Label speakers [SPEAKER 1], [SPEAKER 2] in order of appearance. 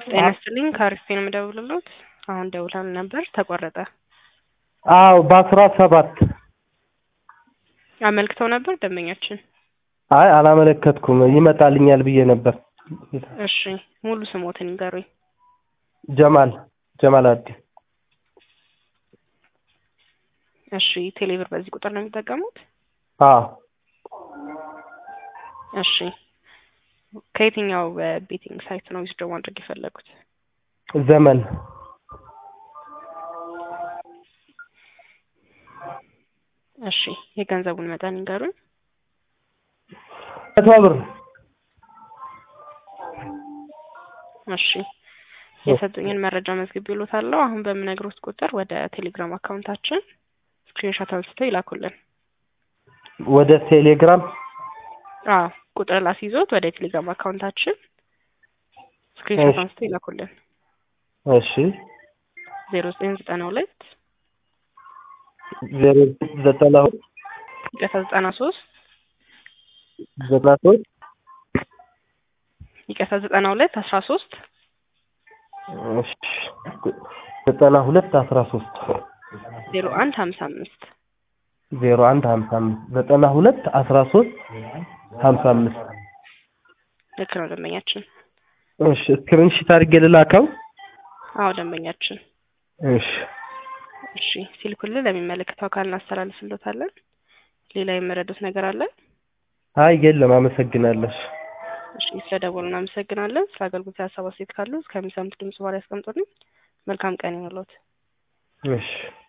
[SPEAKER 1] ጤና ይስጥልኝ ከአሪፍ ነው የምደውልሎት። አሁን ደውለን ነበር ተቆረጠ።
[SPEAKER 2] አዎ በአስራ ሰባት
[SPEAKER 1] አመልክተው ነበር ደንበኛችን።
[SPEAKER 2] አይ አላመለከትኩም ይመጣልኛል ብዬ ነበር።
[SPEAKER 1] እሺ ሙሉ ስሞትን ይንገሩኝ።
[SPEAKER 2] ጀማል ጀማል አዲ
[SPEAKER 1] እሺ ቴሌብር በዚህ ቁጥር ነው የሚጠቀሙት?
[SPEAKER 2] አዎ
[SPEAKER 1] እሺ ከየትኛው ቤቲንግ ሳይት ነው ዊዝድሮ ማድረግ የፈለጉት?
[SPEAKER 2] ዘመን
[SPEAKER 1] እሺ የገንዘቡን መጠን ይንገሩኝ።
[SPEAKER 2] መቶ ብር
[SPEAKER 1] እሺ የሰጡኝን መረጃ መዝግብ ይሉታለሁ። አሁን በምነግሮት ቁጥር ወደ ቴሌግራም አካውንታችን ስክሪንሾት አንስተው ይላኩልን።
[SPEAKER 2] ወደ ቴሌግራም
[SPEAKER 1] አዎ ቁጥር ላስይዞት ወደ ቴሌግራም አካውንታችን ስክሪንሾት
[SPEAKER 2] እሺ።
[SPEAKER 1] አንስተው ይላኩልን።
[SPEAKER 2] እሺ
[SPEAKER 1] ዜሮ ዘጠኝ ዘጠና ሁለት
[SPEAKER 2] ዜሮ ዘጠና ሁለት
[SPEAKER 1] ይቅርታ ዘጠና ሶስት
[SPEAKER 2] ዘጠና ሶስት
[SPEAKER 1] ይቅርታ ዘጠና ሁለት አስራ ሶስት
[SPEAKER 2] እሺ ዘጠና ሁለት አስራ ሶስት
[SPEAKER 1] ዜሮ አንድ ሀምሳ አምስት
[SPEAKER 2] ዜሮ አንድ ሀምሳ አምስት ዘጠና ሁለት አስራ ሶስት ሀምሳ አምስት
[SPEAKER 1] ልክ ነው ደንበኛችን።
[SPEAKER 2] እሺ ስክሪንሺት አድርጌ ልላከው።
[SPEAKER 1] አዎ ደንበኛችን።
[SPEAKER 2] እሺ
[SPEAKER 1] እሺ ሲልኩልን ለሚመለከተው አካል እናስተላልፍሎታለን። ሌላ የመረዱት ነገር አለ?
[SPEAKER 2] አይ የለም፣ አመሰግናለሁ።
[SPEAKER 1] እሺ ስለደወሉ እናመሰግናለን። ስለ አገልግሎት ሀሳብ አስተያየት ካሉ እስከሚሰሙት ድምጽ በኋላ ያስቀምጡልኝ። መልካም ቀን ይሁንልዎት።
[SPEAKER 2] እሺ